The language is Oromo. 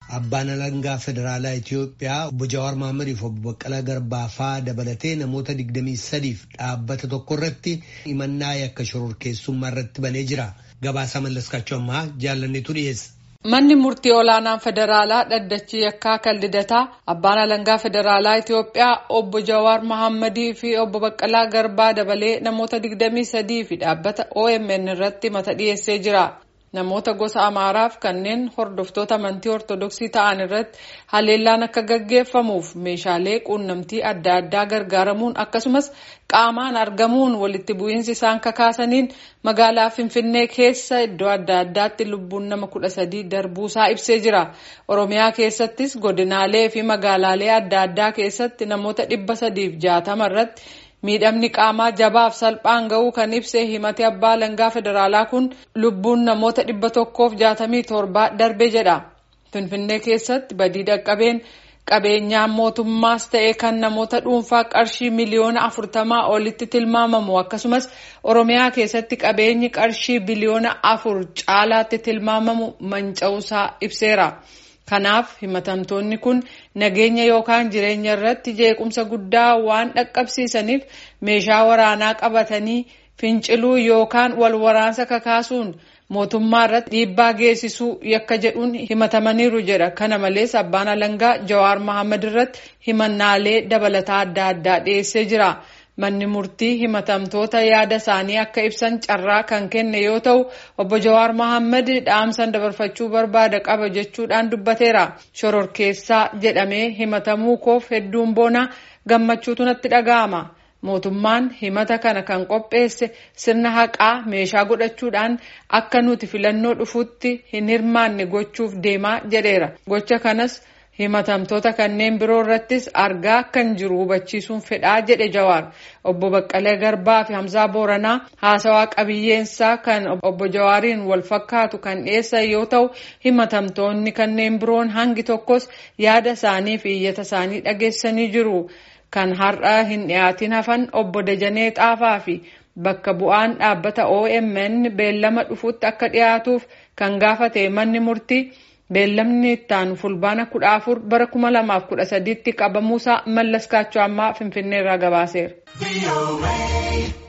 Abbaan alangaa federaalaa Itiyoophiyaa obbo Jawaar Mahaammadiif fi obbo Baqqalaa Garbaa faa dabalatee namoota 23f dhaabbata tokko irratti himannaa yakka shororkeessummaa irratti banee jira. Gabaasaa mallaskaachuu ammaa jaalanneetu dhiyeessa. Manni murtii olaanaan federaalaa dhaddachi yakkaa kan lidataa abbaan alangaa federaalaa Itiyoophiyaa obbo Jawaar Mahammadii fi obbo Baqqalaa Garbaa dabalee namoota 23 fi dhaabbata OMN irratti mata dhiyeessee jira. Namoota gosa Amaaraaf kanneen hordoftoota amantii Ortodoksii ta'an irratti haleellaan akka gaggeeffamuuf meeshaalee quunnamtii adda addaa gargaaramuun akkasumas qaamaan argamuun walitti bu'iinsi isaan kakaasaniin magaalaa Finfinnee keessa iddoo adda addaatti lubbuun nama kudha sadii darbuusaa ibsee jira. Oromiyaa keessattis godinaalee fi magaalaalee adda addaa keessatti namoota dhibba sadiif jaatama irratti miidhamni qaamaa jabaaf salphaan ga'uu kan ibse himate abbaa alangaa federaalaa kun lubbuun namoota dhibba tokkoof jaatamii torbaa darbe jedha. Finfinnee keessatti badii dhaqqabeen qabeenyaan mootummaas ta'e kan namoota dhuunfaa qarshii miliyoona afurtamaa olitti tilmaamamu akkasumas oromiyaa keessatti qabeenyi qarshii biliyoona afur caalaatti tilmaamamu manca'uusaa ibseera. Kanaaf himatamtoonni kun nageenya yookaan jireenya irratti jeequmsa guddaa waan dhaqqabsiisaniif meeshaa waraanaa qabatanii finciluu yookaan wal waraansa kakaasuun mootummaa irratti dhiibbaa geessisuu yakka jedhuun himatamaniiru jedha. Kana malees abbaan alangaa Jawaar Mohaammed irratti himannaalee dabalataa adda addaa dhiyeessee jira. Manni murtii himatamtoota yaada isaanii akka ibsan carraa kan kenne yoo ta'u obbo Jawaar Mohaammed dhaamsan dabarfachuu barbaada qaba jechuudhaan dubbateera. Shororkeessaa jedhamee himatamuu koof hedduun boona gammachuutu natti dhaga'ama. Mootummaan himata kana kan qopheesse sirna haqaa meeshaa godhachuudhaan akka nuti filannoo dhufuutti hin hirmaanne gochuuf deemaa jedheera. Gocha kanas himatamtoota kanneen biroo irrattis argaa akkan jiru hubachiisuun fedhaa jedhe Jawaar. Obbo Baqqalee Garbaa fi Hamzaa Booranaa haasawaa qabiyyeensaa kan obbo Jawaariin wal fakkaatu kan dhiyeessan yoo ta'u himatamtoonni kanneen biroon hangi tokkos yaada isaanii fi iyyata isaanii dhageessanii jiru. Kan har'a hin dhiyaatin hafan obbo Dajanee Xaafaa fi bakka bu'aan dhaabbata OMN beellama dhufuutti akka dhiyaatuuf kan gaafate manni murtii beellamni ittaanu fulbaana kudha afur bara kuma lamaaf kudha sadiitti qabamuusaa mallaskaachuu ammaa finfinneerraa gabaaseera.